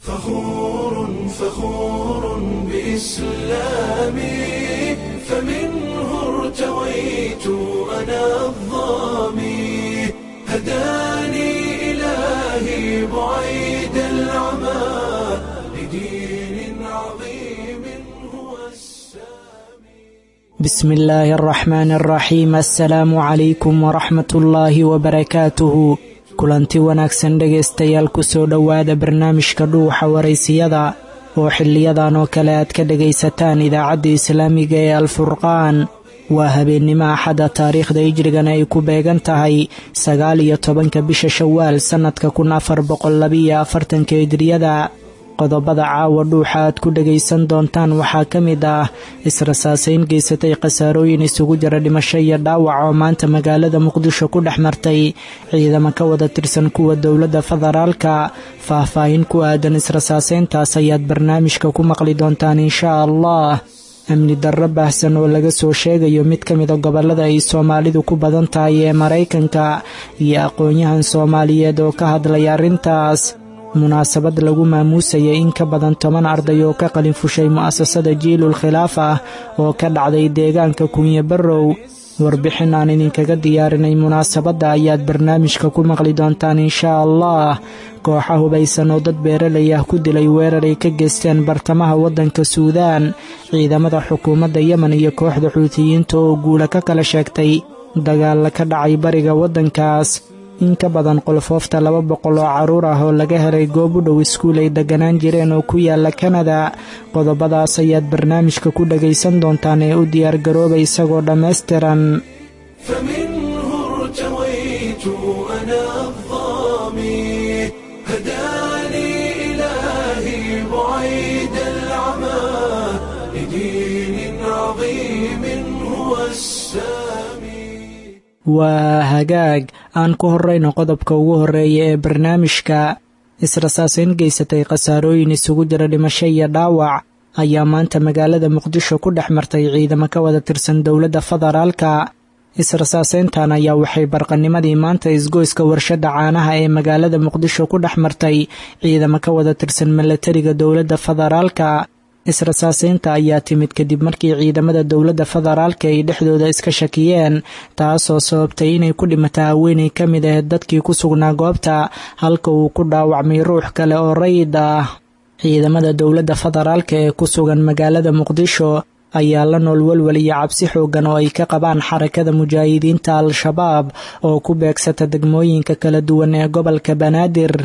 فخور فخور بإسلامي فمنه ارتويت أنا الظامي هداني إلهي بعيد العمى لدين عظيم هو السامي بسم الله الرحمن الرحيم assalaamu calaykum waraxmat ullaahi wabarakaatuhu kulanti wanaagsan dhegaystayaal kusoo dhowaada barnaamijka dhuuxa waraysiyada oo xiliyadan oo kale aad ka dhegaysataan idaacadda islaamiga ee alfurqaan waa habeennimo axadda taariikhda hijrigana ay ku beegan tahay sagaal iyo tobanka bisha shawaal sannadka kun afar boqol labiiyo afartanka hijriyada qodobada caawa dhuuxa aad ku dhagaysan doontaan waxaa ka mid ah israsaasayn geysatay khasaarooyin isugu jira dhimasho iyo dhaawac oo maanta magaalada muqdisho ku dhex martay ciidamo ka wada tirsan kuwa dowladda federaalka faah-faahin ku aadan israsaasayntaas ayaad barnaamijka ku maqli doontaan inshaa allah amni darro baahsan oo laga soo sheegayo mid ka mida gobollada ay soomaalidu ku badan tahay ee maraykanka iyo aqoon-yahan soomaaliyeed oo ka hadlay arrintaas munaasabad lagu maamuusayay in ka badan toban arday oo ka qalin fushay mu'asasada jiilul khilaaf ah oo ka dhacday deegaanka kunye barrow warbixin aan idinkaga diyaarinay munaasabadda ayaad barnaamijka ku maqli doontaan inshaa allah kooxa hubaysan oo dad beeralay ah ku dilay weerar ay ka geysteen bartamaha waddanka suudaan ciidamada xukuumadda yemen iyo kooxda xuutiyiinta oo guula ka kala sheegtay dagaalla ka dhacay bariga waddankaas in ka badan qolfoofta laba boqol oo carruur ah oo laga helay goob u dhow iskuul ay deganaan jireen oo ku yaala kanada qodobadaas ayaad barnaamijka ku dhagaysan doontaan ee u diyaargarooba isagoo dhammaystiran فمنه ارتويت أنا الظامي هداني إلهي بعيد العمى لدين عظيم هو السامي waa hagaag aan ku horrayno qodobka ugu horreeya ee barnaamijka israsaasayn geysatay khasaarooyin isugu jira dhimasho iyo dhaawac ayaa maanta magaalada muqdisho ku dhex martay ciidamo ka wada tirsan dowladda federaalka israsaasayntan ayaa waxay barqanimadii maanta isgoyska warshadda caanaha ee magaalada muqdisho ku dhex martay ciidamo ka wada tirsan milatariga dowladda federaalka israsaasaynta ayaa timid kadib markii ciidamada dowladda federaalka ay dhexdooda iska shakiyeen taasoo sababtay inay ku dhimata haweenay ka mid ahayd dadkii ku sugnaa goobta halka uu ku dhaawacmay ruux kale oo rayid ah ciidamada dowladda federaalka ee ku sugan magaalada muqdisho ayaa la nool welwel iyo cabsi xoogan oo ay ka qabaan xarakada mujaahidiinta al-shabaab oo ku beegsata degmooyinka kala duwan ee gobolka banaadir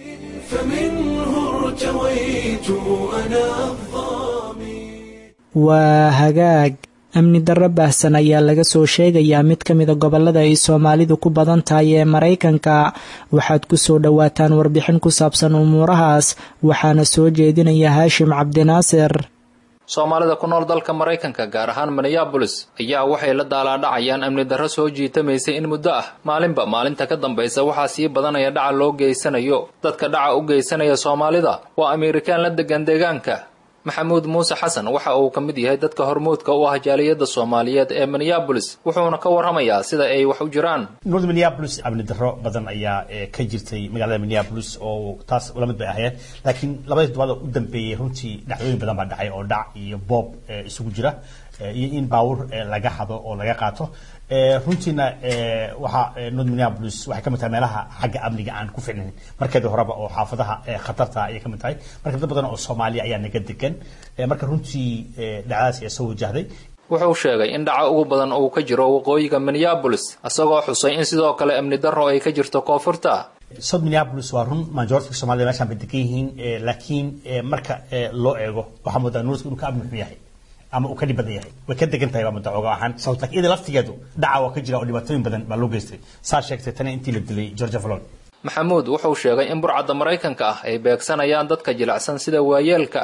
فمنه ارتويت أنا الظامي waa hagaag amni darro baahsan ayaa laga soo sheegayaa mid ka mida gobollada ay soomaalidu ku badan tahay ee maraykanka waxaad ku soo dhowaataan warbixin ku saabsan umuurahaas waxaana soo jeedinaya haashim cabdinaasir soomaalida ku nool dalka maraykanka gaar ahaan minneabolis ayaa waxay la daalaadhacayaan amni darro soo jiitamaysay in muddo ah maalinba maalinta ka dambaysa waxaa sii badanaya dhaca loo geysanayo dadka dhaca u geysanaya soomaalida waa ameerikaan la degan deegaanka maxamuud muuse xasan waxa uu ka mid yahay dadka hormuudka u ah jaaliyadda soomaaliyeed ee minneabolis wuxuuna ka warramayaa sida ay wax u jiraan north minneapolis amni darro badan ayaa eh, ka jirtay magaalada minneapolis oo taas ula mid bay ahaayeen laakiin labadii toddobaad oo u dambeeyey runtii dhacdooyin badan baa dhacay oo dhac iyo boob eh, isugu jira eh, iyo in baawur eh, laga hado oo laga qaato Eh, runtiina eh, waxaa eh, north minneapolis waxay ka mid tahay meelaha xagga amniga aan ku ficnayn markeedii horeba oo xaafadaha eh, khatarta ayay ka mid tahay marka dad badan oo soomaaliya ayaa naga degan Eh, marka runtii eh, dhacdadaas ayaa soo wajahday wuxuu sheegay in dhaca ugu badan uu ka jiro waqooyiga minneabolis isagoo xusay in sidoo kale amni darro ay ka jirto koonfurta south minneapolis waa run majority soomaalida meeshaan bay degan yihiin eh, laakiin eh, marka eh, loo eego waxaa moodaa northka inuu ka amni xun yahay ama uu ka dhib badan yahay way ka degan tahay waa muddo oga ahaan laakiin iyada laftigeedu dhaca waa ka jira oo dhibaatooyin badan baa loo geystay saa sheegtay tani intii la dilay georgia valon maxamuud wuxuu sheegay in burcadda maraykanka ah ay beegsanayaan dadka jilicsan sida waayeelka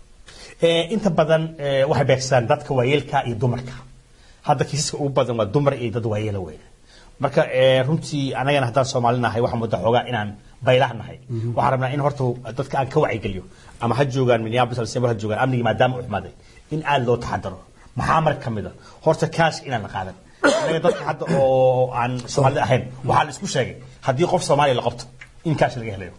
Eh, inta badan eh, waxay beegsadaan dadka waayeelka iyo dumarka hadda kiisaska ugu badan waa dumar iyo dad waayeela weyn marka eh, runtii anagana haddaan soomaali nahay waxaa mudda xoogaa inaan baylah nahay waxaan rabnaa in horta dadka aan ka wacyigeliyo ama ha joogaan minneapolis alsember ha joogaan amnigii maadaama u xumaaday in aada loo taxadaro maxaa marka ka mid a horta kaash inaan la qaadan anaga dadka hadda oo aan soomaalida ahayn waxaa la isku sheegay haddii qof soomaaliya la qabto in kaash laga helayo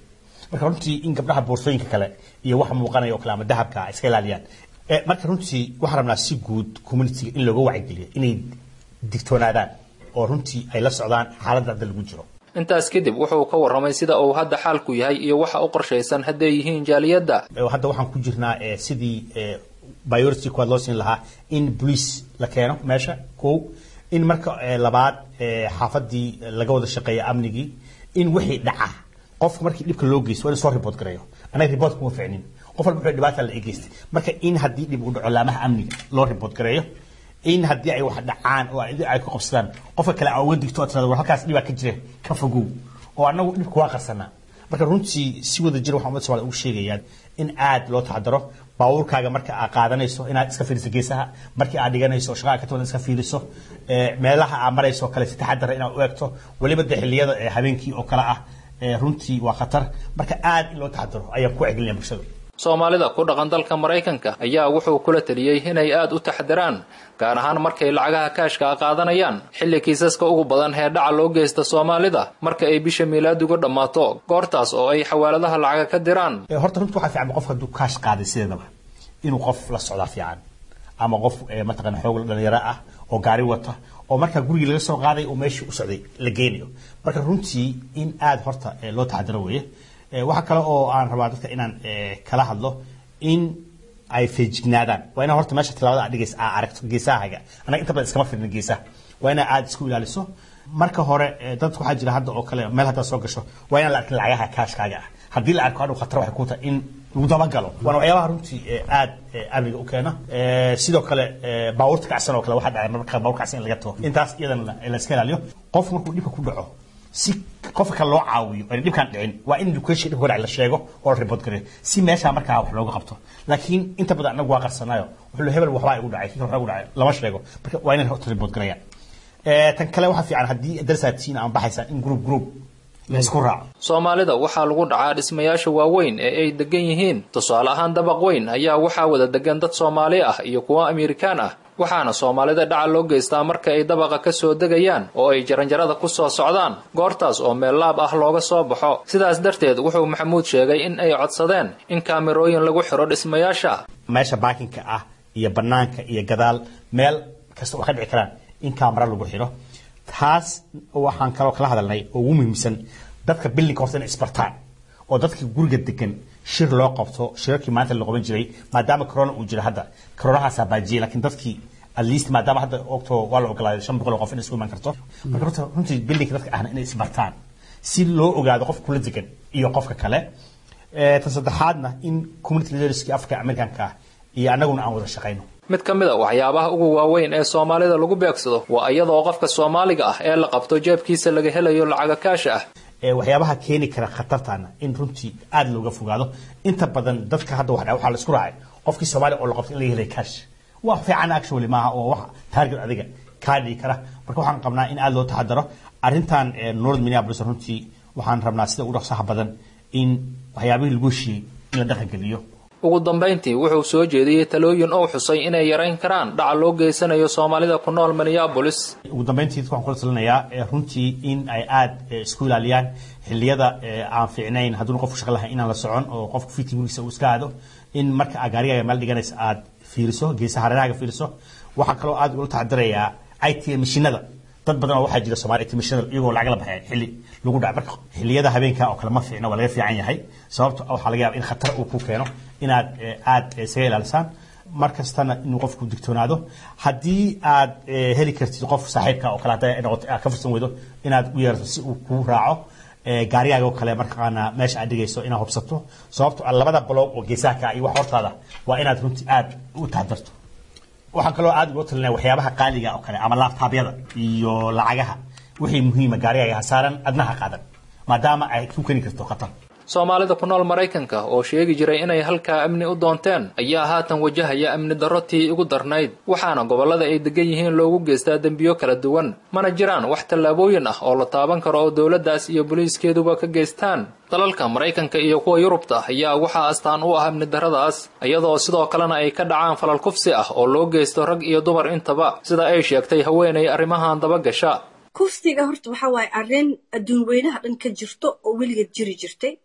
marka runtii in gabdhaha boorsooyinka kale iyo waxa muuqanaya oo kale ama dahabka ay iska ilaaliyaan Eh, marka runtii waxaan rabnaa si guud communityga in looga wacygeliyo inay digtoonaadaan oo runtii ay la socdaan xaaladda hadda lagu jiro intaas kadib wuxuu ka warramay sida uu hadda xaalku yahay iyo waxa u qorshaysan hadday yihiin jaaliyadda Eh, hadda waxaan ku jirnaa eh, sidii eh, priority kuwaad loo siin lahaa in police la keeno meesha kow in marka eh, labaad eh, xaafadii laga wada shaqeeya amnigii in wixii dhaca qofka markii dhibka loo geysto waa in soo report gareeyo anaga report kuma ficnin qof walba wuxuu dhibaata la egeystay marka in haddii dhib uu dhaco laamaha amniga loo report gareeyo in haddii ay wax dhacaan oo ay ay ku qabsadaan qofka kale aa uga digto oo tirada war halkaas dhibaa ka jira ka fogow oo annagu dhibka waa qarsanaa marka runtii si wada jir waxaan ummadda Soomaaliya ugu sheegayaan in aad loo taxadaro baabuurkaaga marka aad qaadanayso inaad iska fiiriso geesaha markii aad dhiganayso shaqada ka tabadan iska fiiriso ee, meelaha aad marayso oo kale si taxadar inaad u eegto weliba de xilliyada ee, habeenkii oo kale ah ee, runtii waa khatar marka aad in loo taxadaro ayaan ku cegelinaya bulshada soomaalida ku dhaqan dalka maraykanka ayaa wuxuu kula taliyey inay aad u taxdiraan gaar ahaan markay lacagaha kaashka qaadanayaan xilli kiisaska ugu badan ee dhaca loo geysta soomaalida marka ay bisha miilaaduga dhammaato goortaas oo ay xawaaladaha lacaga ka diraan Ee, horta runtii waxaa fiican qofka hadduu kaash qaaday sideedaba inuu qof la socdaa fiican ama qof ee, mataqaana xoog dhalinyaro ah oo gaari wata oo markaa gurigii laga soo qaaday oo meeshii u socday la geenayo marka runtii in aad horta ee, loo taxadaro weeye Ee, waxaa kale oo aan rabaa dadka inaan ee, kala hadlo in ay feejignaadaan waa inaa horta meesha tilaabada aad dhigaysa aa aragto geesahaaga anaga inta badan iskama firna geesaha waa inaa aad isku ilaaliso marka hore ee, dad waxaa jira hadda oo kale meel haddaad soo gasho waa inaan la arkin lacagaha kaashkaaga ah haddii la arko hadhow khatar waxay ku tahay in lagu dabagalo waana waxyaabaha runtii ee, aad ee, amniga u keena Ee, sidoo kale ee, baabuurta kacsan oo kale waxaa dhacay marmarka baabuur kacsan in laga tago intaas iyadana la iska ilaaliyo qof markuu dhibka ku dhaco si qofka kale loo caawiyo ayna dhibkaan dhicin waa in education dhibka hore la sheego oo la report gareeyo si meesha markaa wax looga qabto laakiin inta badan anagu waa qarsanayo wuxuu le hebel waxbaa igu dhacay kii kale waxbaa igu dhacay lama sheego marka waa inay horta report gareeyaan Ee, tan kale waxaa fiican haddii darsaad tihiin ama baxaysaan in group group la isku raaco soomaalida waxaa lagu dhacaa dhismayaasha waaweyn ee ay degan yihiin tusaale ahaan dabaq weyn ayaa waxaa wada degan dad soomaali ah iyo kuwo amerikaan ah waxaana soomaalida dhaca loo geystaa marka ay dabaqa ka soo degayaan oo ay jaranjarada ku soo socdaan goortaas oo meel laab ah looga soo baxo sidaas darteed wuxuu maxamuud sheegay in ay codsadeen in kaamirooyin lagu xidho dhismayaasha meesha baakinka ah iyo banaanka iyo gadaal meel kasta oo ka dhici karaan in kaamara lagu xidho taas waxaan kaloo kala hadalnay oo ugu muhiimsan dadka bilinka horta inay isbartaan oo dadka guriga degan shir loo qabto shirarkii maanta la qaban jiray maadaama corona uu jira hadda coronahaasaa baajiyay laakiin dadkii at least maadaama hadda ogto waa la ogolaaday shan boqol oo qof in isku iman karto marka horta runtii bilinka dadka ahna inay isbartaan si loo ogaado qofka kula degan iyo qofka kale Ee, tan saddexaadna in community leaderskii africa americanka ah iyo annaguna aan wada shaqayno mid ka mid a waxyaabaha ugu waaweyn ee soomaalida lagu beegsado waa iyadoo qofka soomaaliga ah ee la qabto jeebkiisa laga helayo lacaga kaasha ah ee waxyaabaha keeni kara khatartaana in runtii aad looga fogaado inta badan dadka hadda wax dhaca waxaa la isku raacay qofkii soomaaliya oo la qabto in laga helay cash wax fiican actually maaha oo wax target adiga kaa dhigi kara marka waxaan qabnaa in aad loo taxadaro arrintan ee north minneapolis runtii waxaan rabnaa sida ugu dhaqsaha badan in waxyaabihii lagu heshiiyey in la dhaqan geliyo ugu dambayntii wuxuu soo jeediyey talooyin uu xusay inay yarayn karaan dhaca loo geysanayo soomaalida ku nool minneapolis ugu dambeyntii dadka waxaan kula talinayaa ee runtii in ay aad ee, isku ilaaliyaan xilliyada ee, aan fiicnayn hadduuna qofku shaqo lahayn inaan la socon oo qofku fitii gurigiisa uu iska aado in marka aad gaarigaaga meel dhiganaysa aad fiiriso geesaha hareerahaaga fiiriso waxaa kaloo aad ula tacdirayaa it mashinada dad badan oo waxaa jira soomaali it mashinada iyagoo lacag la baxay xilli lagu dhaca marka xilliyada habeenka oo kale ma fiicna waa laga fiican yahay sababto ah waxaa laga yaaba in khatar uu ku keeno inaad ee, aad ee, isaga ilaalisaan mar kastana inuu qofku digtoonaado haddii aad ee, heli kartid qof saaxiibka oo kale hadday noqoto aad ka fursan weydo inaad u yeerato si uu kuu raaco ee, gaarigaaga oo kale markaana meesha aad dhigayso inaad hubsato sababto ah labada baloog oo geesaha ka iyo wax hortaada waa inaad runtii aad u taxadarto waxaan kaloo aad uga talinaya waxyaabaha qaaliga oo kale ama laabtaabyada iyo lacagaha wixii muhiima gaarigaaga ha saaran adnaha qaadan maadaama ay ku keeni karto khatar soomaalida ku nool maraykanka oo sheegi jiray inay halkaa amni u doonteen ayaa haatan wajahaya amni darro tii ugu darnayd waxaana gobollada ay degan yihiin loogu geystaa dembiyo kala duwan mana jiraan wax tallaabooyin ah oo la taaban karo oo dowladdaas iyo booliiskeeduba ka geystaan dalalka maraykanka iyo kuwa yurubta ayaa waxaa astaan u ah amni darradaas iyadoo sidoo kalena ay ka dhacaan falal kufsi ah oo loo geysto rag iyo dumar intaba sida ay sheegtay haweenay arrimahan dabagasha kufsiga horta waxaa waaye arrin adduun weynaha dhan ka jirto oo weligeed jiri jirtay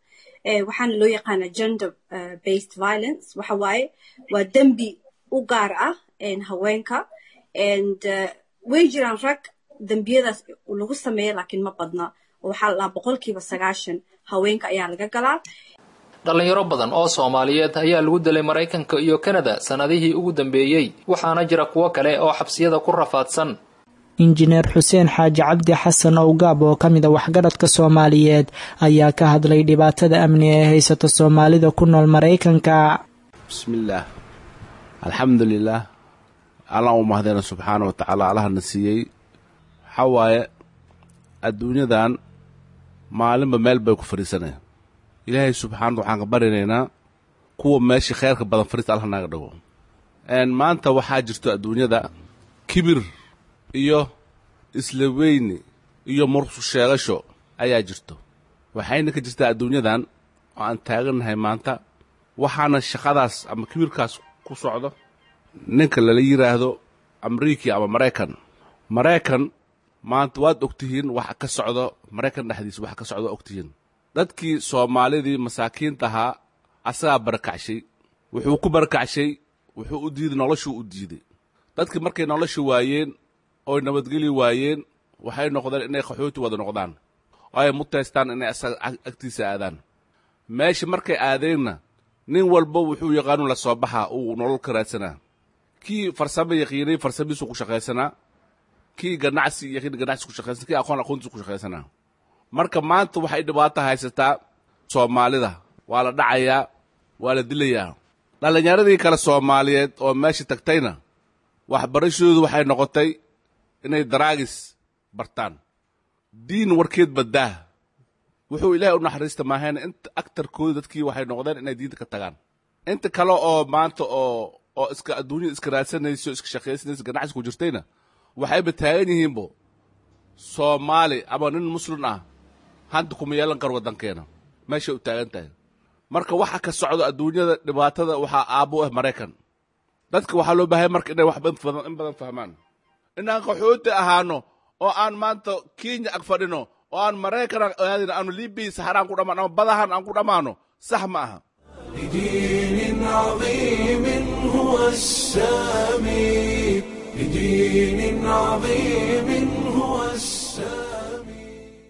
waxaana loo yaqaana gender based violence waxa waaye waa dembi u gaar ah haweenka and way jiraan rag dembiyadaas lagu sameeya laakiin ma badna oo waxaa la dhahaa boqolkiiba sagaashan haweenka ayaa laga galaa dhallinyaro badan oo soomaaliyeed ayaa lagu dilay maraykanka iyo kanada sannadihii ugu dambeeyey waxaana jira kuwo kale oo xabsiyada ku rafaadsan injineer xuseen xaaji cabdi xasan owgaab oo ka mid a waxgaradka soomaaliyeed ayaa ka hadlay dhibaatada amni ee haysata soomaalida ku nool maraykanka bismillaah alxamdulilaah allaan u mahdeena subxaana wa tacaala allahana siiyey waxaa waaye adduunyadan maalinba meel bay ku fadhiisanaya ilaahay subxaanata waxaan ka barinaynaa kuwa meeshii khayrka badan fariista allah naga dhago maanta waxaa jirto adduunyada kibir iyo isla weyni iyo mursu sheegasho ayaa jirto waxayna ka jirtaa adduunyadan oo aan taagannahay maanta waxaana shaqadaas ama kibirkaas ku socdo ninka lala yidhaahdo amriiki ama maraykan maraykan maanta waad ogtihiin waxa ka socdo maraykan dhexdiisa waxa ka socdo ogtihiin dadkii soomaalidii masaakiinta ahaa asagaa barakacshay wuxuu ku barakacshay wuxuu u diiday noloshuu u diiday dadkii markay nolosha waayeen oy nabadgeli waayeen waxay noqdeen inay qaxooti wada noqdaan oo ay mutaystaan inay asaga agtiisa aadaan meesha markay aadeenna nin walba wuxuu yaqaanu la soo baxaa uu nolol ka raadsanaa kii farsamo yaqiinay farsamihiisu ku shaqaysanaa kii ganacsi yaqiin ganacsi ku shaqaysanaa kii aqoon aqoontiisu ku shaqaysanaa marka maanta waxay dhibaato haysataa soomaalida waa la dhacayaa waa la dilayaa dhallinyaradii kale soomaaliyeed oo meesha tagtayna waxbarashadoodu waxay noqotay inay daraagis bartaan diin warkeed baddaah wuxuu ilaahay u naxariista maahayna inta agtarkooda dadkii waxay noqdeen inay diinta ka tagaan inta kale oo maanta oo oo iska adduunyada iska raadsanayso iska shaqaysanayso ganacsi ku jirtayna waxayba taagan yihiinbo soomaali ama nin muslim ah hanta kuma yeelan karo waddankeena meeshay u taagan tahay marka waxa ka socdo adduunyada dhibaatada waxaa aabbo ah maraykan dadka waxaa loo baahaya marka inay wax badan in badan fahmaan inaan qaxooti ahaano oo aan maanta kenya ag fadhino oo aan maraykan aadin aanu libiya saxaraan ku dhammaan ama badahan aan ku dhammaano sax ma aha لدين عظيم هو السامي لدين عظيم هو السامي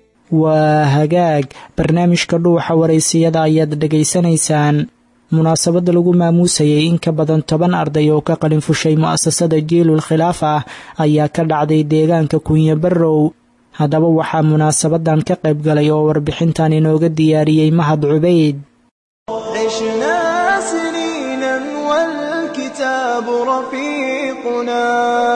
waa hagaag barnaamijka dhuuxa waraysiyada ayaad dhegaysanaysaan munaasabadda lagu maamuusayay in ka badan toban arday oo ka qalin fushay mu'asasada jiilul khilaaf ah ayaa ka dhacday deegaanka kunyo barrow haddaba waxaa munaasabadan ka qayb galay oo warbixintan inooga diyaariyey mahad cubayd عشنا سنينا والكتاب رفيقنا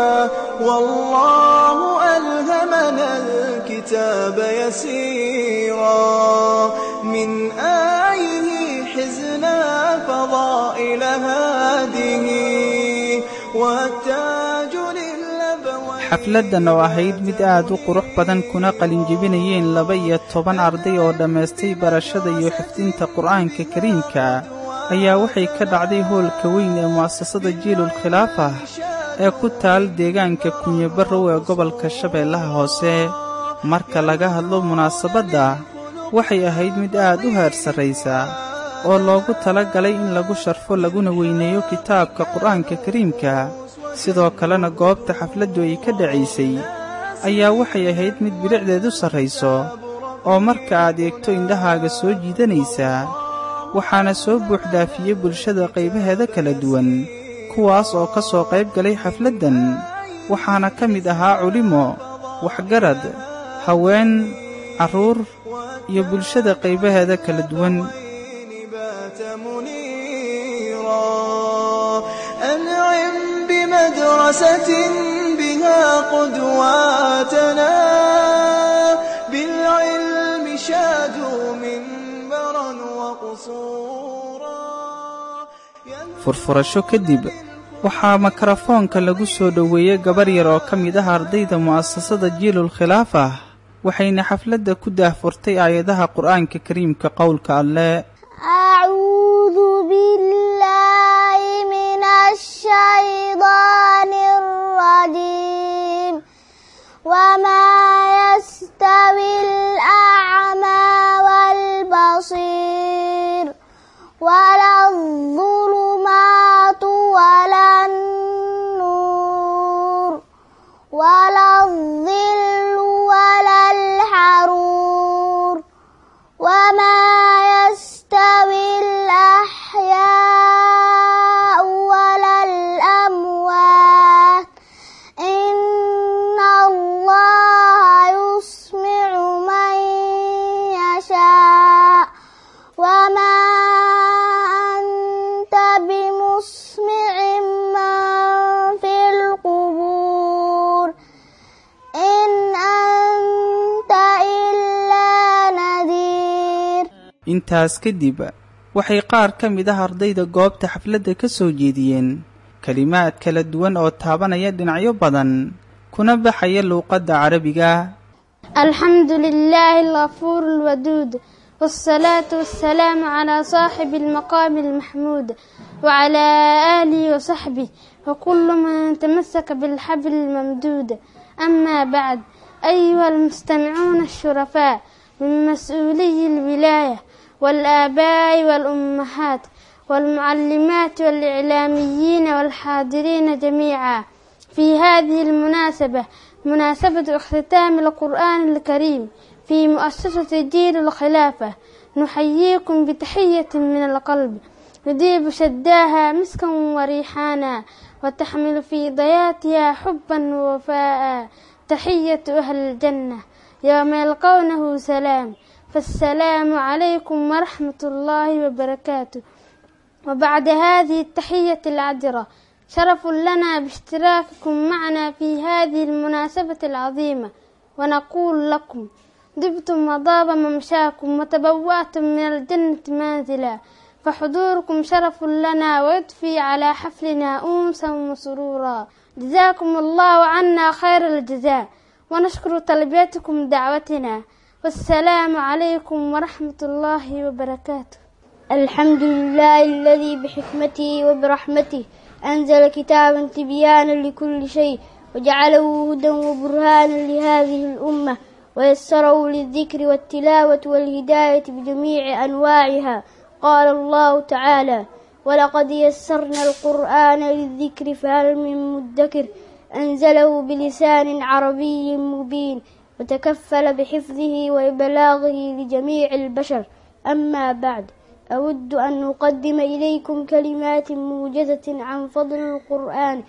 والله ألهمنا الكتاب يسيرا من آيه حزنا فضائل هذه والتاج للأبوين xafladdan oo ahayd mid aad u qurux badan kuna qalinjebinayeen laba iyo toban arday oo dhammaystay barashada iyo xifdinta qur'aanka kariimka ayaa waxay ka dhacday hoolka weyn ee mu'asasada jiilul khilaafah ee ku taal deegaanka kunyabarrow ee gobolka shabeellaha hoose marka laga hadlo munaasabadda waxay ahayd mid aad u heer sarraysa oo loogu tala galay in lagu sharfo laguna weyneeyo kitaabka qur'aanka kariimka sidoo kalena goobta xafladdu ay ka dhacaysay ayaa waxay ahayd mid bilicdeedu sarrayso oo marka aad eegto indhahaaga soo jiidanaysaa waxaana soo buuxdhaafiyey bulshada qaybaheeda kala duwan kuwaas oo ka soo qayb galay xafladdan waxaana ka mid ahaa culimo waxgarad haween carruur iyo bulshada qaybaheeda kala duwan بات منيرا أنعم بمدرسة بها قدواتنا بالعلم شادوا منبرا وقصورا furfurasho kadib waxaa makarafoonka lagu soo dhoweeyey gabar yar oo ka mid ah ardayda mu'asasada jiilul khilaaf ah waxayna xafladda ku daahfurtay aayadaha qur'aanka kariimka qowlka alleh أعوذ بالله من الشيطان الرجيم وما يستوي الأعمى والبصير intaas kadib waxay qaar ka mid ah ardayda goobta xafladda ka soo jeediyeen kelimaad kala duwan oo taabanaya dhinacyo badan kuna baxaya luuqadda carabiga الحمد لله الغفور الودود والصلاة والسلام على صاحب المقام المحمود وعلى آله وصحبه وكل من تمسك بالحبل الممدود أما بعد أيها المستمعون الشرفاء من مسؤولي الولاية والآباء والأمهات والمعلمات والإعلاميين والحاضرين جميعا في هذه المناسبة مناسبة اختتام القرآن الكريم في مؤسسة دين الخلافة نحييكم بتحية من القلب يذيب شداها مسكا وريحانا وتحمل في ضياتها حبا ووفاء تحية أهل الجنة يوم يلقونه سلام فالسلام عليكم ورحمة الله وبركاته وبعد هذه التحية العذرة شرف لنا باشتراككم معنا في هذه المناسبة العظيمة ونقول لكم دبتم وضاب ممشاكم وتبوأتم من الجنة منزلا فحضوركم شرف لنا ويضفي على حفلنا أنسا وسرورا جزاكم الله عنا خير الجزاء ونشكر تلبيتكم دعوتنا والسلام عليكم ورحمة الله وبركاته الحمد لله الذي بحكمته وبرحمته أنزل كتابا تبيانا لكل شيء وجعله هدى وبرهانا لهذه الأمة ويسره للذكر والتلاوة والهداية بجميع أنواعها قال الله تعالى ولقد يسرنا القرآن للذكر فهل من مدكر أنزله بلسان عربي مبين وتكفل بحفظه وإبلاغه لجميع البشر أما بعد أود أن أقدم إليكم كلمات موجزة عن فضل القرآن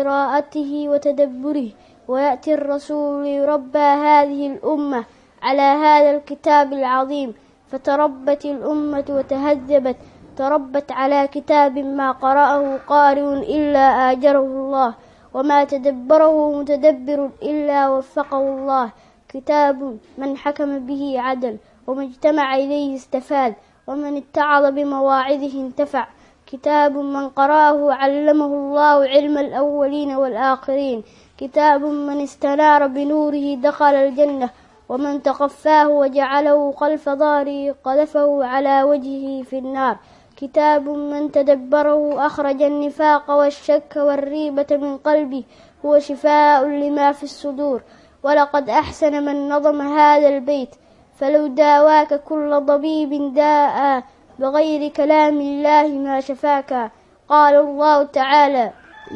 قراءته وتدبره ويأتي الرسول يربى هذه الأمة على هذا الكتاب العظيم فتربت الأمة وتهذبت تربت على كتاب ما قرأه قارئ إلا آجره الله وما تدبره متدبر إلا وفقه الله كتاب من حكم به عدل ومن اجتمع إليه استفاد ومن اتعظ بمواعظه انتفع كتاب من قرأه علمه الله علم الأولين والآخرين كتاب من استنار بنوره دخل الجنة ومن تقفاه وجعله خلف ظهره قذفه على وجهه في النار كتاب من تدبره أخرج النفاق والشك والريبة من قلبه هو شفاء لما في الصدور ولقد أحسن من نظم هذا البيت فلو داواك كل طبيب داء بغير كلام الله ما شفاك قال الله تعالى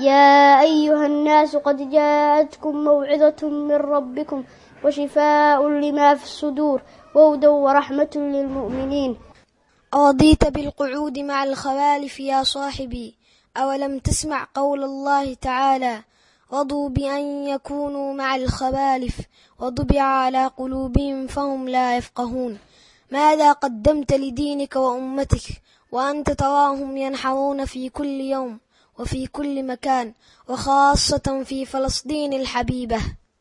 يا أيها الناس قد جاءتكم موعظة من ربكم وشفاء لما في الصدور وهدى ورحمة للمؤمنين أرضيت بالقعود مع الخوالف يا صاحبي أولم تسمع قول الله تعالى رضوا بأن يكونوا مع الخوالف وطبع على قلوبهم فهم لا يفقهون ماذا قدمت لدينك وأمتك وأنت تراهم ينحرون في كل يوم وفي كل مكان وخاصة في فلسطين الحبيبة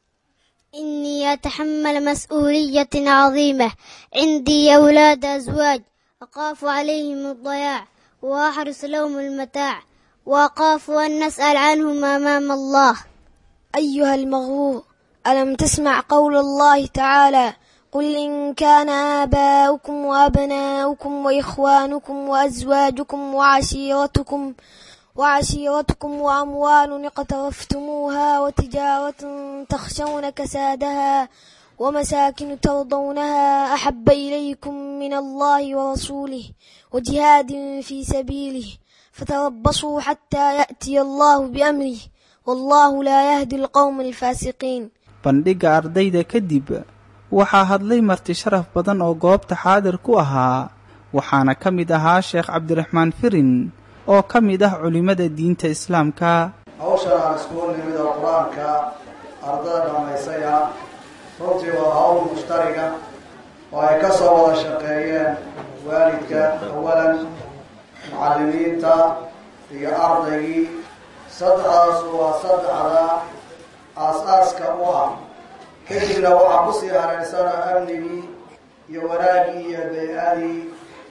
إني أتحمل مسؤولية عظيمة عندي أولاد أزواج أخاف عليهم الضياع وأحرص لهم المتاع وأخاف أن نسأل عنهم أمام الله أيها المغرور ألم تسمع قول الله تعالى قل إن كان آباؤكم وأبناؤكم وإخوانكم وأزواجكم وعشيرتكم وعشيرتكم وأموال اقترفتموها وتجارة تخشون كسادها ومساكن ترضونها أحب إليكم من الله ورسوله وجهاد في سبيله فتربصوا حتى يأتي الله بأمره والله لا يهدي القوم الفاسقين bandhigga ardayda kadib waxaa hadlay marti sharaf badan oo goobta xaadir ku ahaa waxaana ka mid ahaa sheekh cabdiraxmaan firin oo ka mid ah culimmada diinta islaamka hawshan aan iskugu nimid oo qur-aanka ardada dhammaysaya runtii waa hawl mushtariga oo ay ka soo wada shaqeeyeen waalidka awalan mucallimiinta iyo ardaygii saddexdaas waa saddexda aas-aaska u ah kadibna waxaa kusii hareersana amnigii iyo wanaagii iyo bay-adii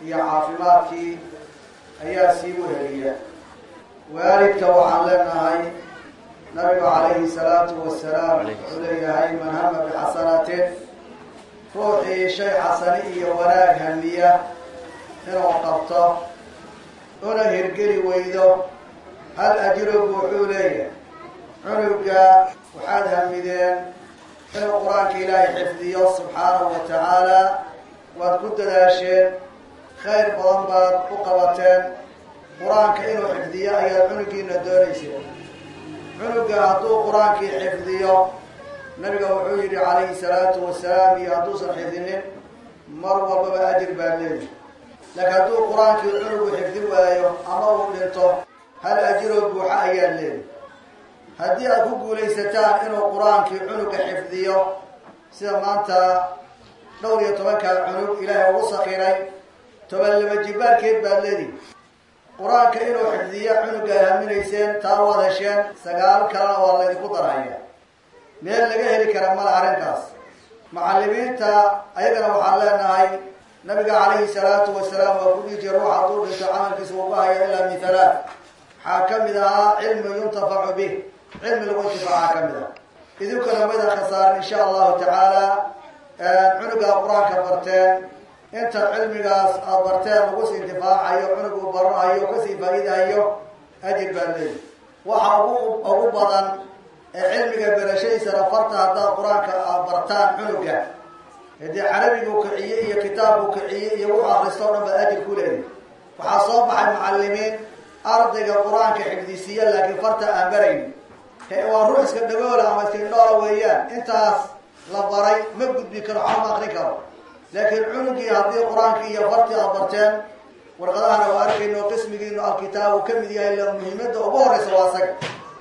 iyo caafimaadkii ayaa sii weheliya waalidka waxaan leenahay nabigu calayhi salaatu wasalaam wuxuu leeyahay man hama bixasanatin ruuxii shay xasani iyo wanaag hamiya inuu qabto una hirgeli weydo hal ajrogu wuxuu leeyahay cunuga waxaad hamideen inuu qur-aanka ilaahay xifdiyo subxaanahu wa tacaala waad ku dadaasheen khayr badan baad u qabateen qur-aanka inuu xifdiyo ayaad cunugiina doonayseen cunuga hadduu qur-aankii xifdiyo nabiga wuxuu yidhi calayhi salaatu wasalaam iyo hadduusan xifdinin mar walbaba ajir baad leedahay laakiin hadduu qur-aankii cunugu xifdi waayo ama uu dhinto hal ajiroo buuxa ayaad leedahay haddii aad ku guulaysataan inuu qur-aankii cunuga xifdiyo sida maanta dhowr iyo tobankaa cunug ilaahay ugu sakiray toban laba jibaarkeed baad leedihi qur-aanka inuu xifdiyo cunuga ay haminayseen taa waad hesheen sagaal kalena waa laydinku darhaya meel laga heli kara mala arrinkaas macallimiinta ayagana waxaan leenahay nabiga calayhi salaatu wasalaam waa ku dhihi jira ruux hadduu dhinto camalkiisa uga haya ilaa min halaat waxaa ka mid ahaa cilmi yuntafacu bih cilmi lagu intifaaca ka mid ah idinkuna maydan khasaarin insha allahu tacaala cunugaa qur-aanka barteen inta cilmigaas aad barteen lagu sii intifaacayo cunug uu baranayo kasii faa'iidahayo ajir baa leeyi waxa ugu ugu badan ee cilmiga berashadiisana farta haddaad qur-aanka aad bartaan cunuga hadii carabiguu kiciye iyo kitaabku kiciye iyo wuxuu akrista o dhan baad ajir ku leeyahy waxaa soo baxay macallimiin ardayga qur-aanka xifdisiiya laakiin farta aan baraynin waa ruux iska dhagoola ama iska indhoola weeyaan intaas la baray ma gudbi karo waxba ma akrin karo laakiin cunugii haddii qur-aankii iyo fartii aad barteen warqadahana waa arkayno qismigiinu alkitaab uu ka mid yahay la muhiimadda ugu horeysa waa asaga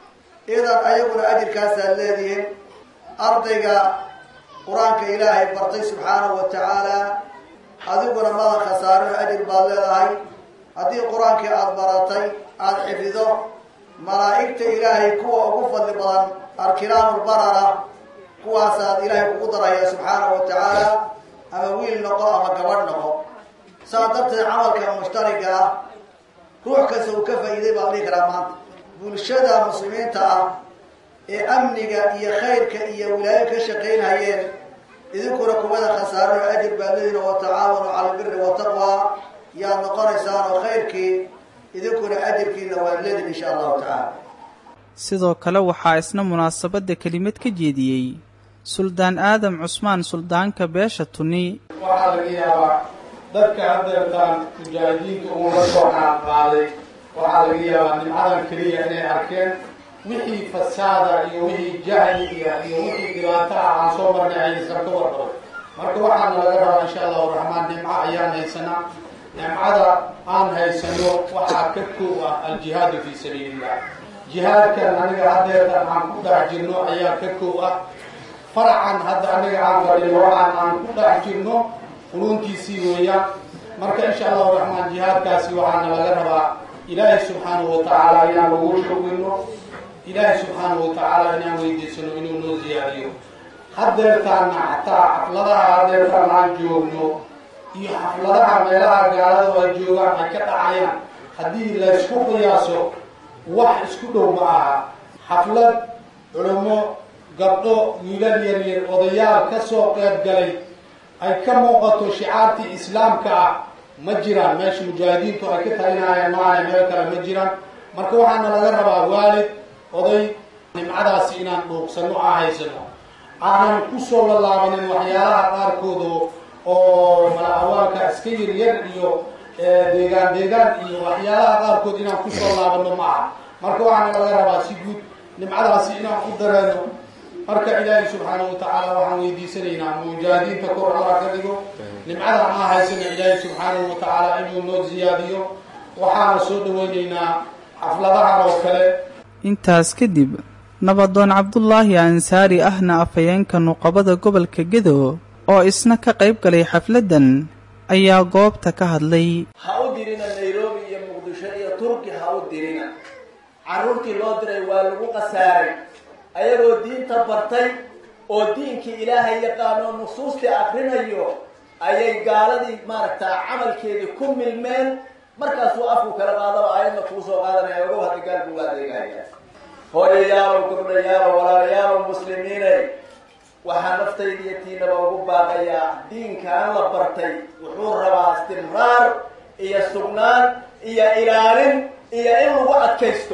idan ayaguna ajirkaasaad leedihiin ardayga qur-aanka ilaahay bartay subxaanahu wa tacaala adiguna madan khasaarino ajir baad leedahay haddii qur-aankii aada baratay aada xifido malaa'igta ilaahay kuwa ugu fadli badan arkiraamulbarara kuwaasaad ilaahay kugu daraya subxaanahu wa tacaala ama wiil noqo ama gabadh noqo saa darteed camalka mushtariga ah ruux kasta uu ka faa'iiday baa la dhihi karaa maanta bulshada muslimiinta ah ee amniga iyo khayrka iyo wilaayo ka shaqaynhayeen idinkuna kuwada khasaarano ajir baad leedihin wa tacaawanu cala albiri wataqwa yaad noqonaysaan oo khayrkii idinkuna ajirkiina waad leedihin insha allahu tacaala sidoo kale waxaa isna munaasabadda kelimad ka jeediyey suldaan aadam cusmaan suldaanka beesha tuni waxaa laga yaabaa dadka haddeertaan mujaahidiinta uula soo qaadqaaday waxaa laga yaabaa nimcadan keliya inay arkeen wixii fasaada iyo wixii jahli iyo iyo wixii dhibaato ah aan soo marnay aysan ka warqabay marka waxaana laga rabaa insha allahu raxmaan nimco ayaan haysanaa nimcada aan haysano waxaa ka koob ah aljihaadu fii sabiilillah jihaadkan aniga haddeertan aan ku dhex jirno ayaa ka koob ah faracan hadda aniga aan fadhino waxaan aan ku dhex jirno quluntiisii weeyaan marka insha allahu raxmaan jihaadkaasi waxaana laga rabaa ilaahay subxaanahu watacaala inaan ugu shugino ilaahay subxaanahu watacaala inaan weydiisano inuu noo ziyaadiyo haddeertaana xataa xafladaha haddeertaan aan joogno iyo xafladaha meelaha gaalada ay joogaan ay ka dhacayaan haddii laysku qiyaaso wax isku dhow ma aha xaflad culamo gabdho wiilal yaryar odayaal ka soo qeyb galay ay ka muuqato shicaartii islaamka ah ma jiraan meesha mujaahidiintu ay ka talinayaan maaha meel kale ma jiraan marka waxaana laga rabaa waalid oday nimcadaasi inaan dhuuqsano aa haysano aanan kusoo lalaabanin waxyaalaha qaarkooda oo mala-awaalka iska yaryar iyo deegaan deegaan iyo waxyaalaha qaarkood inaan kusoo laabano ma aha marka waxaana laga rabaa si guud nimcadaasi inaan u dareeno marka ilaahay subxaanahu watacaala waxaan weydiisanaynaa mujaahidiinta kor alla ka dhigo nimcada aa haysana ilaahay subxaanahu watacaala inuu noo ziyaadiyo waxaana soo dhaweynaynaa xafladahan oo kale intaas kadib nabadoon cabdulaahi ansaari ahna afhayeenka nuqabada gobolka gedo oo isna ka qayb galay xafladdan ayaa goobta ka hadlay ha u dirina nairobi iyo muqdisho iyo turki ha u dirina carruurtii loo diray waa lagu khasaaray ayagoo diinta bartay oo diinkii ilaahay yaqaano nusuustii akrinayo ayay gaaladii maaragtaa camalkeedii ku milmeen markaasuu afku kala qaadaba aayadna kuu soo qaadanaya ogow hadda gaal buuga adeegaya hooyayaalow gabdhayaalow walaalayaalow muslimiinay waxaa naftayda iyo tiinaba ugu baaqayaa diinkaan la bartay wuxuu rabaa istimraar iyo sugnaan iyo ilaalin iyo in lagu adkaysto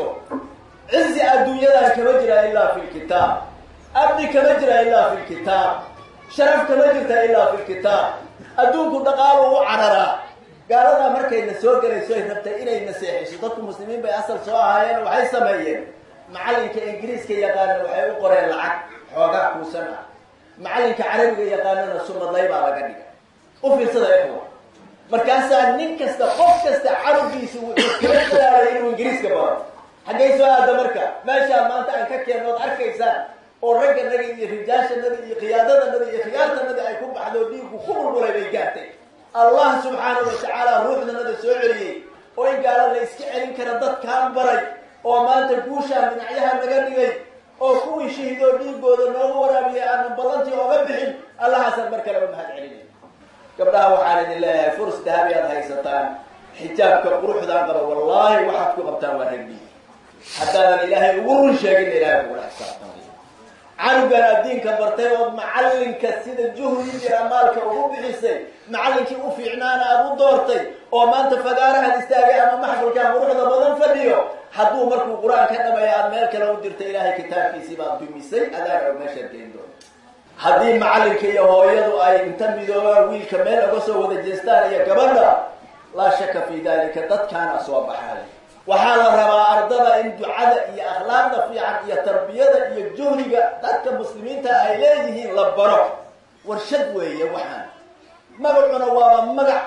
cizi adduunyadan kama jira ilaa fi lkitaab abdi kama jira ilaa fi lkitaab sharaf kama jirta ilaa fi lkitaab adduunku dhaqaalu u cararaa gaaladaa markayna soo gelayso ay rabtay inay naseexiso dadku muslimiin bay asal soo ahaayeen waxay sameeyeen macalinka ingiriiska yaqaana waxay u qoreen lacag xoogaa kuusan ah macalinka carabiga yaqaanana sumadlay baa laga dhigay u fiirsada ikhwa markaasaa nin kasta qof kasta carabgiisa wuxuu kala dadaalay inuu ingiriiska baro xaggay soo aada marka meeshaa maanta aan ka keenno od arkaysaan oo ragganada iyo rijaashanada iyo khiyaadadanada iyo khiyaartanada ay ku baxdo dhiigku ku bulbulay bay gaartay allah subxaanahu watacaala ruuxdanada soo celiyey oo in gaala la iska celin kara dadkaan baray oo maanta guushaan dhinacyaha naga dhigay oo kuwii shahiidoo dhiigooda noogu waraabiyay aanan ballantii ooga bixin allahaasaan mar kale u mahad celinay gabdhaha waxaan idin leeyahay furs dahabi aad haysataan xijaabka quruxdaan qaba wallaahi waxaad ku qabtaan waa ragdii haddaadan ilaahay ugu run sheegin ilaahay kugula xisaabtamay canugan addiinka bartay ood macalinka sida juhdi iyo amaalka ugu bixisay macalinkii u fiicnaana aad u doortay oo maanta fagaarahan istaagay ama maxfalkaan quruxda badan fadhiyo hadduu markuu qur-aan ka dhamaya aad meel kale u dirta ilaahay kitaabkiisii baad dumisay adaana og meeshaad geen doonta haddii macalinka iyo hooyadu ay inta midoobaan wiilka meel oga soo wada jeestaan iyo gabadha laa shaka fi dalika dadkaana soo baxaay waxaa la rabaa ardada in ducada iyo akhlaaqda fiican iyo tarbiyada iyo juhdiga dadka muslimiinta ay leeyihiin la baro warshad weeye waxaan magacuna waaba magac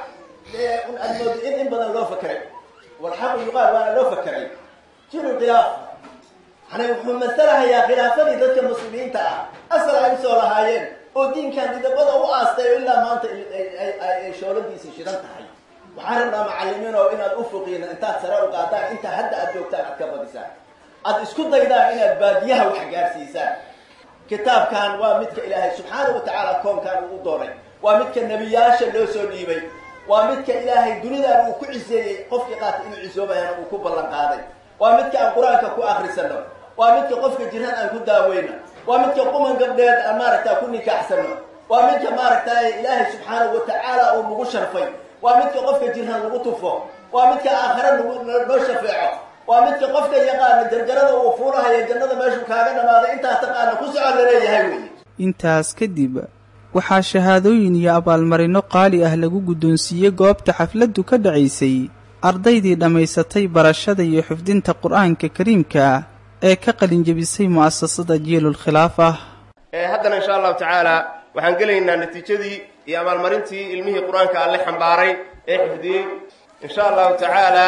aad moodo in in badan loo fakeray walxaqu yuqaal waana loo fakeray jiru khilaafa yani wuxuu masalahayaa khilaafadii dadka muslimiinta ah asal ay usoo lahaayeen oo diinkan didabada u aastay oo ilaa maanta ay shooladiisii shidan tahay waxaan rabnaa macalimiin oo inaad ufuqiina intaad sare u qaadaan intaa hadda aad joogtaan aad ka badisaan aad isku daydaan inaad baadiyaha wax gaarsiisaan kitaabkan waa midka ilaahay subxaana wa tacaala koonkan uu u doonay waa midka nebiyaasha loo soo dhiibay waa midka ilaahay dunidan uu ku ciseeyey qofkii qaata inuu cisoobayana uu ku ballan qaaday waa midka aan qur-aanka ku akrisano waa midka qofka jiran aan ku daaweyno waa midka quman gabdheed aan maaragta ku nikaaxsano waa midka maaragtay ilaahay subxaanahu wa tacaala uu nagu sharfay waa midka qofka jirhan lagu tufo waa midka aakhare nagu noo shafeeco waa midka qofka yaqaana jarjarada uu fuulahayo jannada meeshuu kaaga dhamaaday intaa taqaana ku socon laleeyahay wey intaas kadib waxaa shahaadooyin iyo abaalmarinno qaali ah lagu guddoonsiiyey goobta xafladdu ka dhacaysay ardaydii dhammaysatay barashada iyo xifdinta qur-aanka kariimka ee ka qalinjebisay mu'asasada jiilul khilaaf ah haddana insha allahu tacaala waxaan gelaynaa natiijadii iyo abaalmarintii ilmihii qur-aanka alle xambaaray ee xifdiyey insha allahu tacaala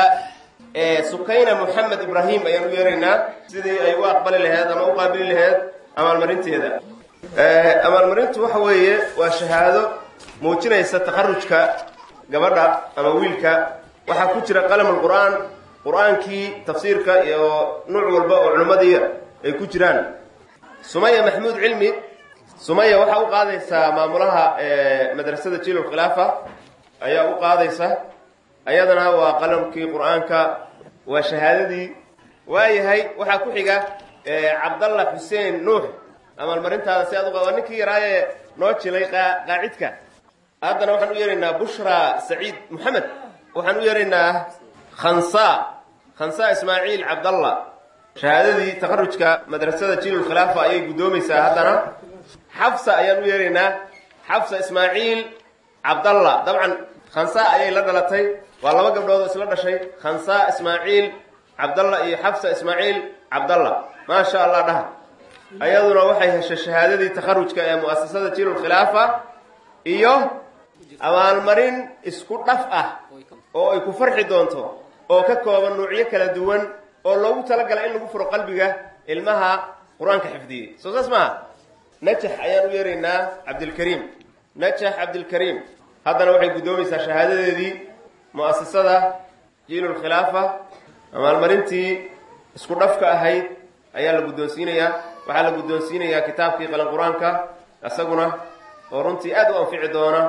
sukayna moxamed ibraahim ayaan u yeeraynaa sidii ay u aqbali laheyd ama u qaabili laheyd abaalmarinteeda abaalmarintu waxa weeye waa shahaado muujinaysa takharujka gabadha ama wiilka waxaa ku jira qalamul qur-aan qur-aankii tafsiirka iyo nuuc walba oo culimmadii ay ku jiraan sumaya maxmuud cilmi sumaya waxaa u qaadaysaa maamulaha madrasada jiilul khilaafa ayaa u qaadaysa ayadana waa qalamkii qur-aanka waa shahaadadii waayahay waxaa ku xiga cabdalla xuseen nuux abaalmarintaada si aad u waa ninkii yaraaye noo jilay qaacidka haddana waxaan u yeeraynaa bushra saciid moxamed waxaan u yeeraynaa khansa khansa ismaaciil cabdalla shahaadadii takharujka madrasada jiilul khilaafa ayay guddoomaysaa haddana xafsa ayaan u yeeraynaa xafsa ismaaciil cabdalla dabcan khansa ayay la dhalatay waa laba gabdhood oo isla dhashay khansa ismaaciil cabdalla iyo xafsa ismaaciil cabdalla maasha allah dhaha ayaduna waxay heshay shahaadadii takharujka ee mu'asasada jiilul khilaafa iyo abaalmarin isku dhaf ah oo ay ku farxi doonto oo ka kooban nuucyo kala duwan oo loogu talagalay in lagu furo qalbiga ilmaha qur-aanka xifdiyey soo saas maaha najax ayaan u yeeraynaa cabdilkariim najax cabdilkariim haddana waxay guddoomaysaa shahaadadeedii mu'asasada jiilul khilaafa abaalmarintii isku dhafka ahayd ayaa la guddoonsiinayaa waxaa la guddoonsiinayaa kitaabkii qalan qur-aanka isaguna oo runtii aad u anfici doona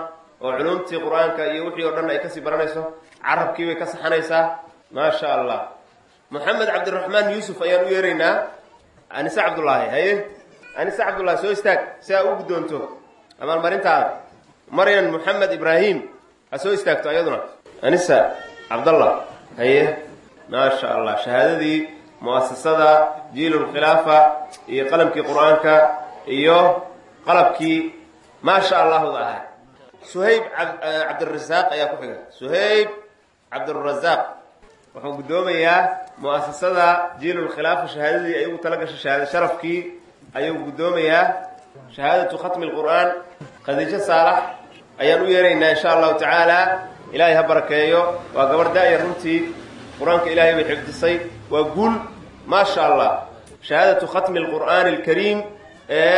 oo culumtii qur-aanka iyo wixii oo dhan ay kasii baranayso carabkii bay ka saxanaysaa maasha allah moxamed cabdiraxmaan yuusuf ayaan u yeeraynaa anise cabdullaahi haye anise cabdullaahi soo istaag si aa u guddoonto abaalmarintaada maryan moxamed ibraahim ha soo istaagto ayaduna anisa cabdallah haye maasha allah shahaadadii mu'asasada jiilulkhilaafa iyo qalamkii qur-aanka iyo qalabkii maasha allahda ahaa suhayb cabdirasaaq ayaa ku xiga suhayb cabdirasaaq wuxuu guddoomayaa mu'asasada jiilulkhilaafa shahaadadii ay ugu tala gashay shahaada sharafkii ayuu guddoomayaa shahaadatu khatmi lqur'aan khadiijo saalax ayaan u yeeraynaa insha allahu tacaala ilaahay ha barakeeyo waa gabarh daaya runtii qur-aanka ilaahay bay xifdisay waa guul maasha allah shahaadatu khatmi alqur'aani alkariim ee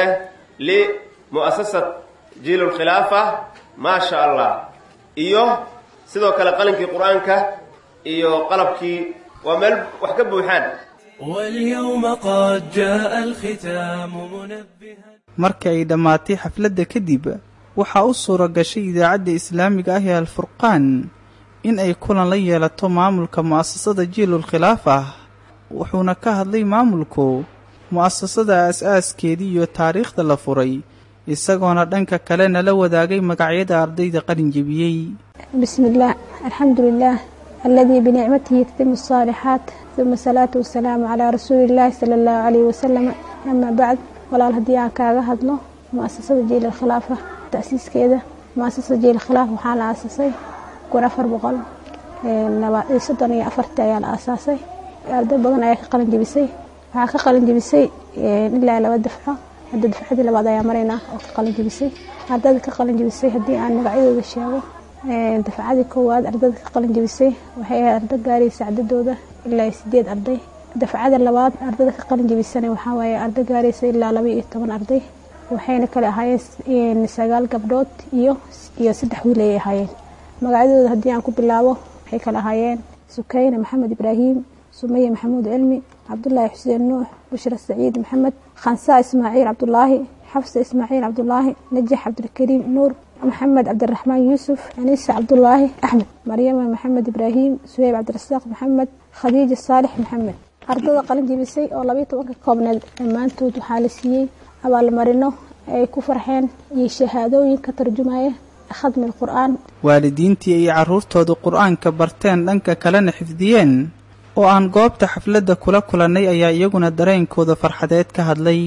limu'asasat jiilulkhilaafa maasha allah iyo sidoo kale qalinkii qur-aanka iyo qalabkii waa meel wax ka buuxaan واليوم قد جاء الختام منبها marka ay dhammaatay xafladda kadib waxaa u suura gashay idaacadda islaamiga ah ee alfurqaan in ay kulan la yeelato maamulka mu'asasada jiilul khilaaf ah wuxuuna ka hadlay maamulku mu'asasada aas-aaskeedii iyo taariikhda la furay isagoona dhanka kalena la wadaagay magacyada ardayda qalin jebiyey بسم الله الحمد لله الذي بنعمته يتم الصالحات ثم الصلاة والسلام على رسول الله صلى الله عليه وسلم أما بعد ولا الهدي aan kaaga hadlo muasasada jiil khilaafa taasiiskeeda muasasada jiil khilaaf waxaa la aasasay kun afar boqol soddon iyo afartii ayaa la aasaasay arday badan ayaa ka qalin jebisay waxaa ka qalin jebisay ilaa laba dafco hadda dafcadii labaad ayaa maraynaa oo ka qalin jebisay ardayda ka qalin jebisay haddii aan magacyadooda sheego dafcadii koowaad ardayda ka qalin jebisay waxay ahayd arday gaaraysa cadadooda ilaa sideed arday dafcada labaad ardayda ka qalin jebisana waxaa waaye arday gaaraysa ilaa laba iyo toban arday waxayna kale ahaayeen sagaal gabdhood iyo iyo saddex wiil ayay ahaayeen magacyadooda haddii aan ku bilaabo waxay kale ahaayeen sukayna maxamed ibraahim sumaya maxamuud cilmi cabdulaahi xuseen nuux bushra saciid maxamed khansaa ismaaciil cabdulaahi xafsa ismaaciil cabdulaahi najax cabdilkariim nuur maxamed cabdiraxmaan yuusuf aniisa cabdulaahi axmed maryama maxamed ibraahim suheyb cabdirasaaq maxamed khadiija saalix maxamed ardada qalin jebisay oo labayo tobanka koobneed dhammaantood waxaa la siiyey abaalmarino ay ku farxeen iyo shahaadooyin ka tarjumaya khadmi qur-aan waalidiintii ay carruurtoodu qur-aanka barteen dhanka kalena xifdiyeen oo aan goobta xafladda kula kulannay ayaa iyaguna dareenkooda farxadeed ka hadlay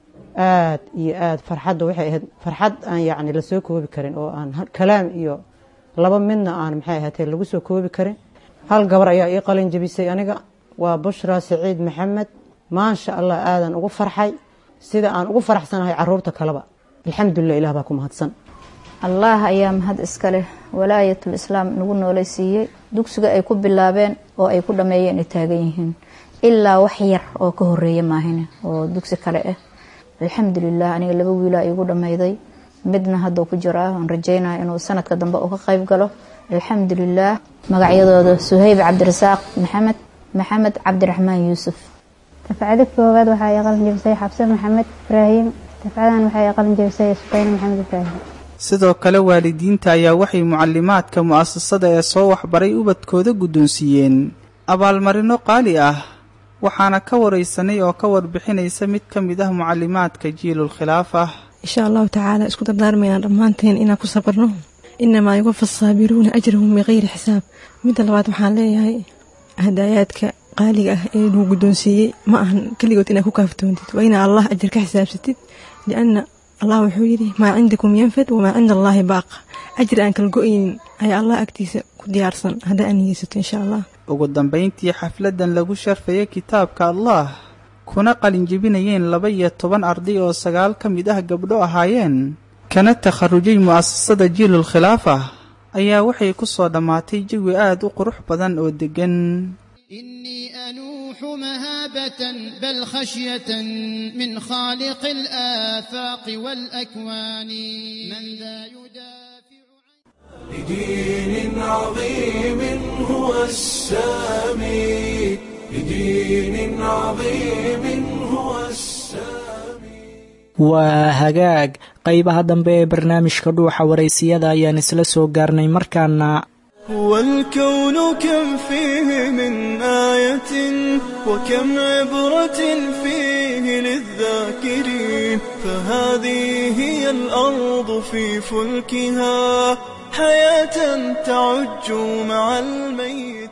aad iyo aad farxadda waxay ahayd farxad aan yacni lasoo koobi karin oo aan kalaam iyo laba midna aan maxay ahaatee lagu soo koobi karin hal gabar ayaa ii qalin jebisay aniga waa bushra saciid maxamed maasha allah aadan ugu farxay sida aan ugu faraxsanahay caruurta kaleba alxamdulilah ilah baa ku mahadsan allah ayaa mahad iska leh walaayatul islaam nagu noolaysiiyey dugsiga ay ku bilaabeen oo ay ku dhammeeyeen ay taagan yihiin ilaa wax yar oo ka horeeya maahine oo dugsi kale ah alxamdulilah aniga laba wiilaa iigu dhammayday midna hadduu ku jiraa aan rajeynaya inuu sanadka dambe uu ka qayb galo alxamdulilah magacyadooda suhayb cabdirasaaq maxamed maxamed cabdiraxmaan yuusuf dafcada koowaad waxaa ii qalin jebisay xabse maxamed ibraahim dafcadan waxaa ii qalin jebisay sukayne maxamed ibraahim sidoo kale waalidiinta ayaa waxay mucalimaadka mu'asasada ee soo waxbaray ubadkooda guddoonsiiyeen abaalmarino qaali ah waxaana ka waraysanay oo ka warbixinaysa mid ka mid ah mucalimaadka jiilul khilaaf ah insha allahu tacaala isku dardaarmaynaa dhammaanteen inaan ku sabarno inamaa yuwafa saabiruuna ajrahum bikayri xisaab midda labaad waxaan leeyahay hadaayaadka qaaliga ah ee lagu guddoonsiiyey ma ahan keligood inaad ku kaaftoontid waa inaa allah ajar ka xisaabsatid lianna allah wuxuu yidhi maa cindakum yanfad wamaa cinda allaahi baaqa ajir aan kala go-aynin ayaa allah agtiisa ku diyaarsan haddaa aan niyeysato insha allah ugu dambayntii xafladdan lagu sharfayay kitaabka allah kuna qalinjebinayeen laba iyo toban arday oo sagaal ka mid ah gabdho ahaayeen kana takharujay mu'asasada jiilul khilaaf ah ayaa waxay ku soo dhammaatay jawi aad u qurux badan oo deggan أنوح مهابة بل خشية من خالق الآفاق والأكوان من ذا لدين عظيم هو السامي لدين عظيم هو السامي waa hagaag qaybaha dambe ee barnaamijka dhuuxa waraysiyada ayaan isla soo gaarnay markaana والكون كم فيه من آية وكم عبرة فيه للذاكرين فهذه هي الأرض في فلكها حياة تعج مع الميت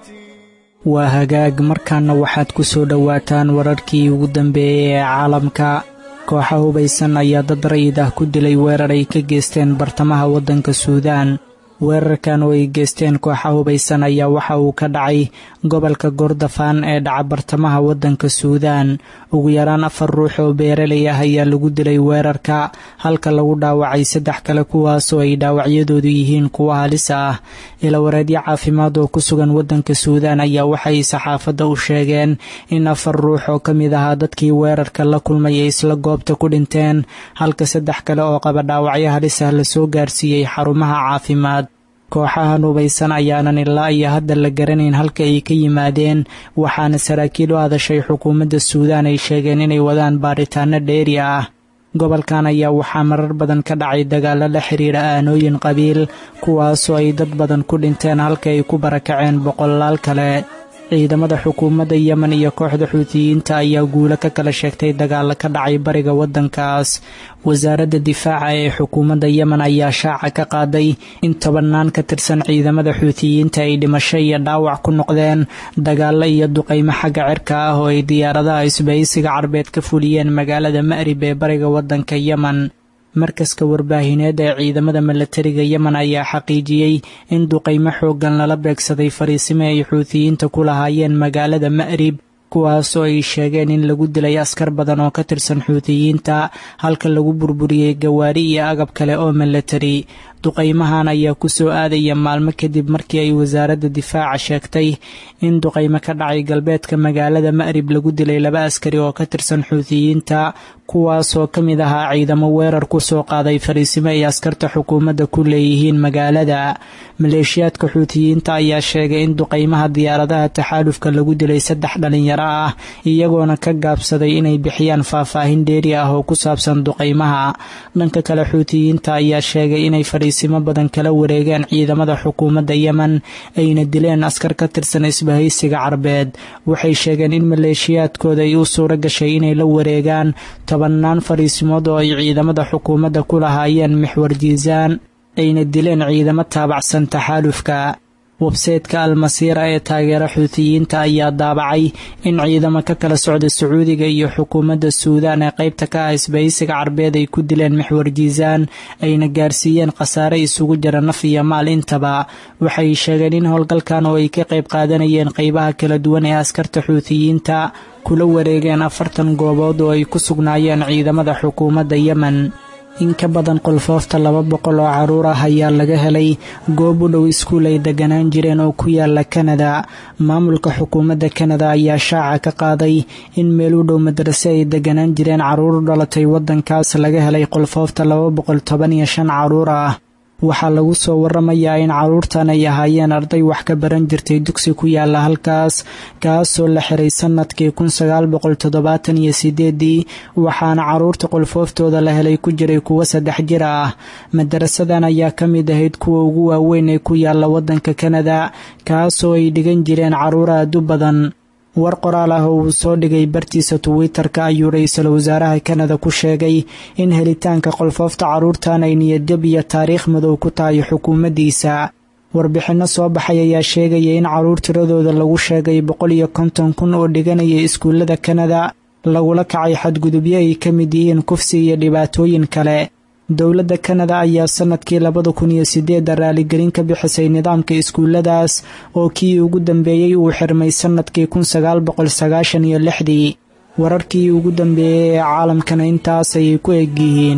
waa hagaag markaana waxaad ku soo dhowaataan wararkii ugu dambeeyey ee caalamka kooxa hubaysan ayaa dad rayid ah ku dilay weerar ay ka geysteen bartamaha waddanka suudaan weerarkan oo ay geysteen kooxa hubaysan ayaa waxa uu ka dhacay gobolka gordofaan ee dhaca bartamaha waddanka suudaan ugu yaraan afar ruux oo beeralay ah ayaa lagu dilay weerarka halka lagu dhaawacay saddex kale kuwaasoo ay dhaawacyadoodu yihiin kuwa halisa ah ilawareedyo caafimaad oo ku sugan waddanka suudaan ayaa waxay saxaafadda u sheegeen in afar ruux oo ka mid ahaa dadkii weerarka la kulmay ay isla goobta ku dhinteen halka saddex kale oo qaba dhaawacyo halis ah lasoo gaarsiiyey xarumaha caafimaad kooxahan hubaysan ayaanan ilaa iyo hadda la garanayn halka ay ka yimaadeen waxaana saraakiil u hadashay xukuumadda suudaan ay sheegeen inay wadaan baaritaano dheeri ah gobolkan ayaa waxaa marar badan ka dhacay dagaallo la xiriira aanooyin qabiil kuwaasoo ay dad badan ku dhinteen halka ay ku barakaceen boqolaal kale ciidamada xukuumadda yemen iyo kooxda xuutiyiinta ayaa guulo ka kala sheegtay dagaalo ka dhacay bariga waddankaas wasaaradda difaaca ee xukuumadda yemen ayaa shaaca ka qaaday in tobannaan ka tirsan ciidamada xuutiyiinta ay dhimasho iyo dhaawac ku noqdeen dagaallo iyo duqaymo xagga cirka ah oo ay diyaaradaha isbahaysiga carbeed ka fuliyeen magaalada ma'rib ee bariga waddanka yemen markaska warbaahineed ee ciidamada milatariga yemen ayaa xaqiijiyey in duqaymo xooggan lala beegsaday fariisimo ay xuutiyiinta ku lahaayeen magaalada ma'rib kuwaasoo ay sheegeen in lagu dilay askar badan oo ka tirsan xuutiyiinta halka lagu burburiyey gawaari iyo agab kale oo milatari duqaymahan ayaa ku soo aadaya maalmo kadib markii ay wasaaradda difaaca sheegtay in duqaymo ka dhacay galbeedka magaalada ma'rib lagu dilay laba askari oo ka tirsan xuutiyiinta kuwaasoo ka mid ahaa ciidamo weerar ku soo qaaday fariisimo ay askarta xukuumadda ku leeyihiin magaalada maleeshiyaadka xuutiyiinta ayaa sheegay in duqaymaha diyaaradaha taxaalufka lagu dilay saddex dhalinyaro ah iyagoona ka gaabsaday inay bixiyaan faahfaahin dheeri ah oo ku saabsan duqaymaha dhanka kale xuutiyiinta ayaa sheegay inay fariisimo badan kala wareegeen ciidamada xukuumadda yemen ayna dileen askar ka tirsan isbahaysiga carbeed waxay sheegeen in maleeshiyaadkooda ay u suuro gashay inay la wareegaan tobannaan fariisimood oo ay ciidamada xukuumadda ku lahaayeen mixwar jiisaan ayna dileen ciidamo taabacsan taxaalufka websaytka almasiira ee taageera xuutiyiinta ayaa daabacay in ciidamo ka kala socda sacuudiga iyo xukuumadda suudaan ee qaybta ka ah isbahaysiga carbeed ay ku dileen mixwar jiisaan ayna gaarsiiyeen khasaare isugu jira naf iyo maal intaba waxay sheegeen in howlgalkan oo ay ka qayb qaadanayeen qaybaha kala duwan ee askarta xuutiyiinta kula wareegeen afartan goobood oo ay ku sugnaayeen ciidamada xukuumadda yemen in ka badan qolfoofta laba boqol oo caruur ah ayaa laga helay goob u dhow iskuul ay deganaan jireen oo ku yaala kanada maamulka xukuumadda kanada ayaa shaaca ka qaaday in meel u dhow madrase ay deganaan jireen caruur u dhalatay waddankaas laga helay qolfoofta laba boqol toban iyo shan caruur ah waxaa lagu soo waramayaa in caruurtan ay ahaayeen arday wax ka baran jirtay dugsi ku yaala halkaas kaasoo la xiray sanadkii kun sagaal boqol toddobaatan iyo sideedii waxaana caruurta qolfooftooda la helay ku jiray kuwo saddex jir ah madarasadan ayaa ka mid ahayd kuwa ugu waaweyn ee ku yaala waddanka kanada kaasoo ay dhigan jireen caruur aad u badan war qoraal ah oo uu soo dhigay bartiisa twitter-ka ayuu ra-iisul wasaaraha kanada ku sheegay in helitaanka qolfoofta caruurtan ay niyadjab iyo taariikh madow ku tahay xukuumaddiisa warbixinno soo baxay ayaa sheegaya in caruur tiradooda lagu sheegay boqol iyo konton kun oo dhiganaya iskuullada kanada lagula kacay xadgudubyo ay ka mid yihiin kufsi iyo dhibaatooyin kale dowladda kanada ayaa sanadkii labada kun iyo sideedda raaligelin ka bixisay nidaamka iskuulladaas oo kii ugu dambeeyey uu xirmay sanadkii kun sagaal boqol sagaashan iyo lixdii wararkii ugu dambeeyey ee caalamkana intaas ayay ku eg yihiin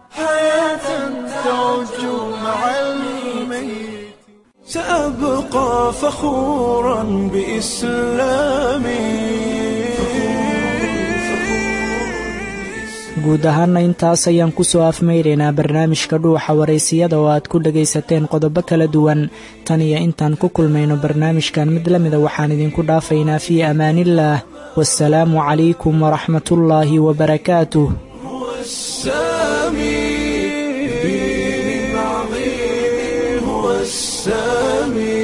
سأبقى فخورا بإسلامي guud ahaana intaas ayaan kusoo afmaynaynaa barnaamijka dhuuxa waraysiyada oo aad ku dhagaysateen qodobo kala duwan tan iyo intaan ku kulmayno barnaamijkan mid la mida waxaan idinku dhaafaynaa fii amaaniillaah waasalaamu calaykum waraxmatullaahi wabarakaatuh السامي بدين عظيم هو السامي